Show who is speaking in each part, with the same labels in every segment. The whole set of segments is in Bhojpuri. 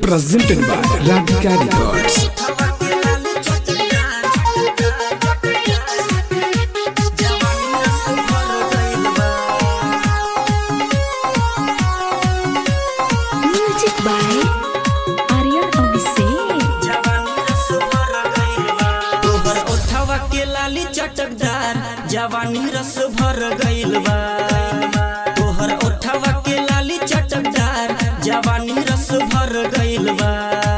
Speaker 1: presented by Radhika Records.
Speaker 2: Music by Aryan Abhishek.
Speaker 3: तोहर ओठवा के लाली चटकदार जवानी रस भर गइल बा तोहर ओठवा के लाली चटकदार जवानी रस भर गइल बा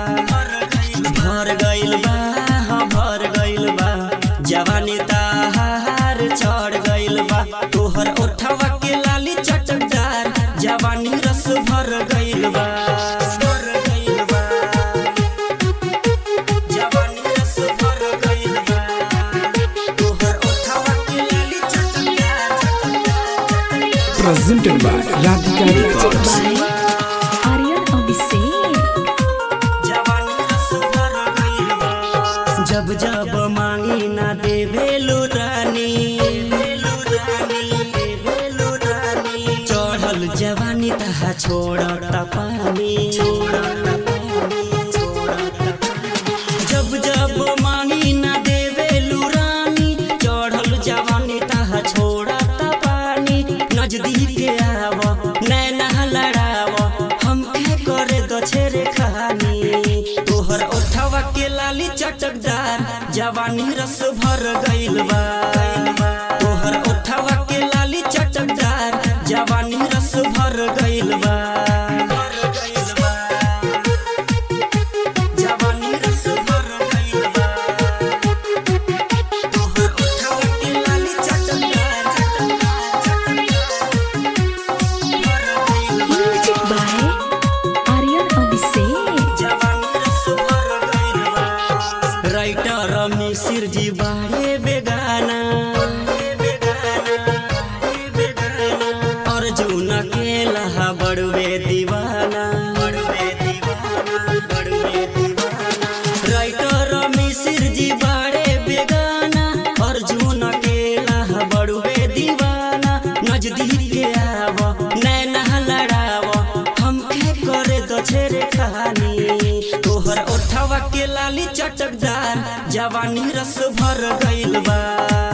Speaker 3: भर गइल बा हाँ भर गइल बा जवानी ताहार चढ़ गइल बा तोहर ओठवा के लाली चटकदार जवानी रस भर गइल बा भर गइल बा जवानी रस भर गइल बा तोहर ओठवा के लाली चटकदार चटकदार
Speaker 1: Presented by Radhika
Speaker 2: Music
Speaker 1: Records.
Speaker 2: by Aryan Abhishek.
Speaker 3: जवानी रस भर गइल बा जब जब मांगी ना देवेलु रानी देवेलु रानी देवेलु रानी चढ़ल जवानी तहा छोड़ता पानी छोड़ता पानी छोड़ता पानी जब जब मांगी ना देवेलु रानी चढ़ल जवानी तहा छोड़ता पानी नजदीक आव नैना लड़ाव हम के करे दो छेरे खानी तोहर ओठवा के लाली चटकदार जवानी रस भर गइल बा तोहर ओठवा के लाली चटकदार जवानी रस भर गइल बा भर गइल बा जवानी रस भर गइल बा तोहर ओठवा के लाली चटकदार चटकदार चटकदार भर गइल बा
Speaker 2: Music by Aryan Abhishek.
Speaker 3: Writer Misir ji बारे बेगाना अर्जुन के लहा बड़वे दीवाना राइटर मिसिर जी बारे बेगाना अर्जुन के लहा बड़वे दीवाना नजदीक आव नैना लड़ाव हम के करे दो छेरे कहानी तोहर ओठवा के लाली चटकदार जवानी रस भर गइल बा